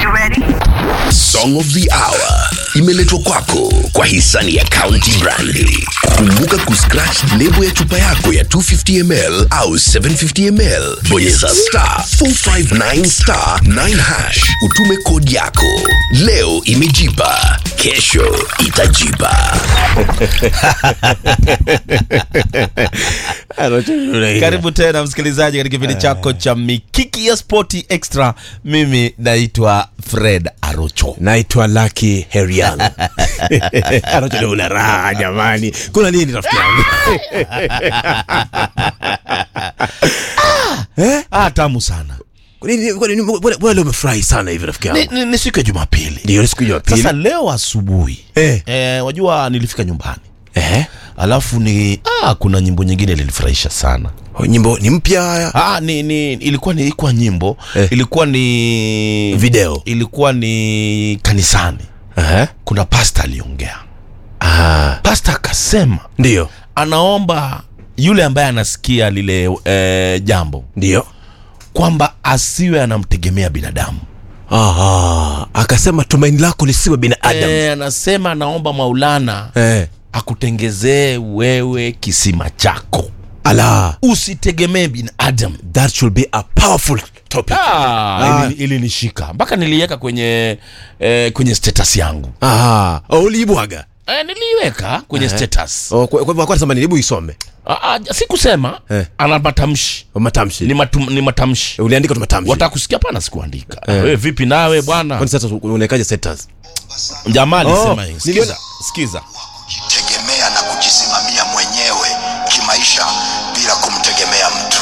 Song of the Hour imeletwa kwako kwa hisani ya County Brandi. Kumbuka kuscratch lebo ya chupa yako ya 250ml au 750ml, bonyeza star 459 star 9 hash, utume kodi yako. Leo imejipa, kesho itajipa. Karibu tena msikilizaji katika kipindi chako cha Mikiki ya Spoti Extra. Mimi naitwa Fred Arocho. naitwa Lucky Herian. Anacho una raha jamani, kuna nini rafiki yangu? Ah, tamu sana. Kwa nini- kwa nini- mbona- mbona leo umefurahi sana hivi rafiki Ni, yangu? ni, ni siku ya Jumapili. Ndio ni siku ya Sasa pili. leo asubuhi Eh. eh, wajua nilifika nyumbani Eh, alafu ni ah, kuna nyimbo nyingine ilinifurahisha sana. nyimbo ni mpya Ah, ni, ni ilikuwa ni ilikuwa nyimbo Eh. ilikuwa ni video. ilikuwa ni kanisani. Eh? Kuna pasta aliongea, Ah, pasta akasema ndio anaomba yule ambaye anasikia lile eh, jambo ndio. kwamba asiwe anamtegemea binadamu. Aha, akasema tumaini lako lisiwe binadamu. Eh, anasema anaomba Maulana Eh, akutengezee wewe kisima chako, ala, usitegemee binadamu. that should be a powerful topic. Ah, Ah. ili- ilinishika mpaka niliiweka kwenye eh, kwenye status yangu Aha, oh, uliibwaga. eh, niliiweka kwenye status Oh, kwa kwa hivyo kwa sababu hebu isome. ah, ah, sikusema Eh. ana matamshi Oh, Matamshi. ni, matum, ni matamshi Uliandika tu matamshi. wataka kusikia pana sikuandika wewe vipi nawe bwana Kwani sasa unaekaje status? jamaa alisema Oh, hii niliona- sikiza sikiza kujitegemea na kujisimamia mwenyewe kimaisha bila kumtegemea mtu.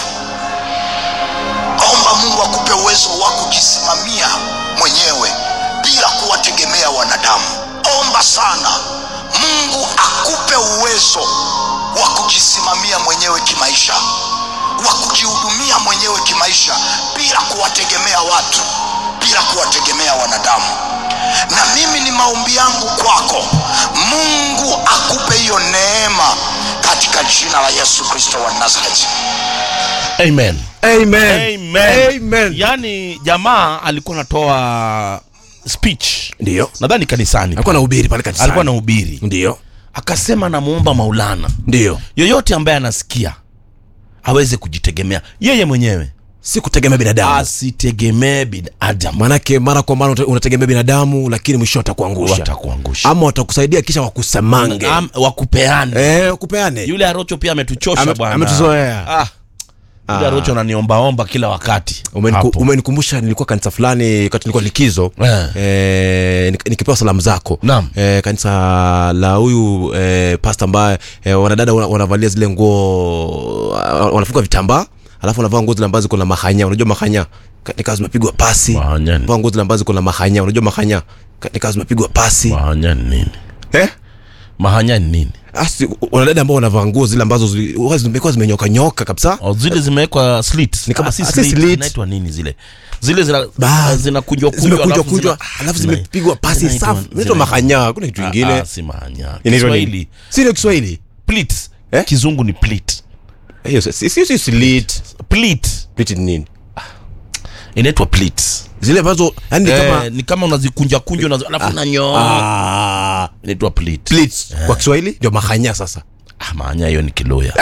Omba Mungu akupe uwezo wa kujisimamia mwenyewe bila kuwategemea wanadamu. Omba sana Mungu akupe uwezo wa kujisimamia mwenyewe kimaisha, wa kujihudumia mwenyewe kimaisha bila kuwategemea watu, bila kuwategemea wanadamu na mimi ni maombi yangu kwako mungu akupe hiyo neema katika jina la yesu kristo wa nazareti amen Amen. amen, Amen. yani jamaa alikuwa anatoa speech Ndio. nadhani kanisani Alikuwa anahubiri pale kanisani. alikuwa anahubiri Ndio. akasema namuomba maulana Ndio. yoyote ambaye anasikia aweze kujitegemea yeye mwenyewe Si kutegemea binadamu. asitegemee binadamu Manake mara kwa mara uta- unategemea binadamu lakini mwisho watakuangusha. watakuangusha Ama watakusaidia kisha wakusamange. Am- wakupeane Eh, kupeane. yule arocho pia ametuchosha Ame- bwana ametuzoea. ah. yule arocho ananiombaomba kila wakati Umeniku- Hapo. umenikumbusha nilikuwa kanisa fulani wakati nilikuwa likizo Eh. eh, nik- nikipewa salamu zako Naam. eh, kanisa la huyu eh, pasta ambaye eh, wanadada wana- wanavalia zile nguo wanafunga vitambaa alafu wanavaa nguo zile ambazo ziko na mahanya unajua mahanya Ka- nikawa zimepigwa pasi Mahanya ni- vaa nguo zile ambazo ziko na mahanya unajua mahanya Ka- nikawa zimepigwa pasi mahanya ni nini eh? mahanya ni nini Asi, wanadada ambao wanavaa nguo zile ambazo zili- huwa zimekuwa zimenyoka nyoka kabisa Oh, zile zimewekwa slits. Ni kama- Ah, si ah, si slit, slit. zinaitwa nini zile zile zina Ba- zinakunjwa zimekunjwa kunjwa alafu zimepigwa pasi safi inaitwa mahanya kuna kitu kingine si mahanya Inaitwa nini? Kiswahili si ndio Kiswahili pleats Eh? kizungu ni pleat hiyo si si si slit pleat Split ni nini inaitwa pleats zile ambazo yani ni kama eh, ni kama unazikunja kunja unazi alafu unanyoa ah, inaitwa pleat pleats kwa Kiswahili ndio mahanya sasa ah mahanya hiyo ni kiloya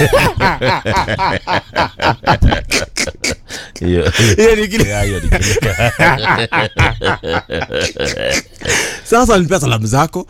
hiyo hiyo ni kile Yeah, hiyo ni kiloya sasa nilipea salamu zako